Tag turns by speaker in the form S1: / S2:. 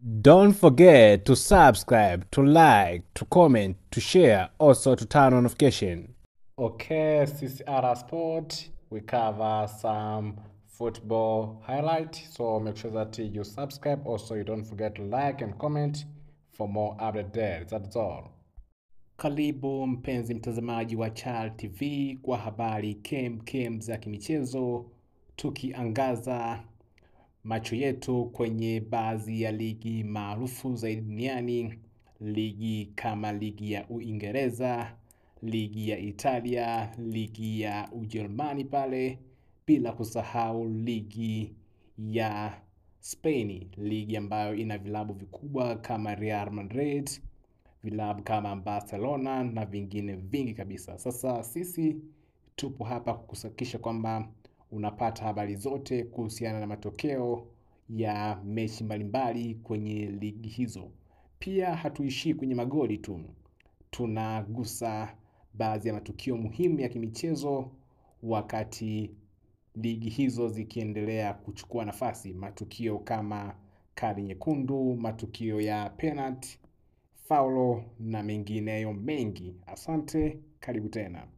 S1: Don't forget to subscribe, to like, to comment, to share, also to turn on notification. Okay, CCR Sport, we cover some football highlight. So make sure that you subscribe. Also, you don't forget to like and comment for more update there. That's all. Karibu mpenzi mtazamaji wa Chal TV kwa habari kem kem za kimichezo, tukiangaza macho yetu kwenye baadhi ya ligi maarufu zaidi duniani, ligi kama ligi ya Uingereza, ligi ya Italia, ligi ya Ujerumani pale, bila kusahau ligi ya Spain, ligi ambayo ina vilabu vikubwa kama Real Madrid, vilabu kama Barcelona na vingine vingi kabisa. Sasa sisi tupo hapa kukuhakikisha kwamba unapata habari zote kuhusiana na matokeo ya mechi mbalimbali kwenye ligi hizo. Pia hatuishii kwenye magoli tu, tunagusa baadhi ya matukio muhimu ya kimichezo wakati ligi hizo zikiendelea kuchukua nafasi, matukio kama kadi nyekundu, matukio ya penalty, faulo na mengineyo mengi. Asante, karibu tena.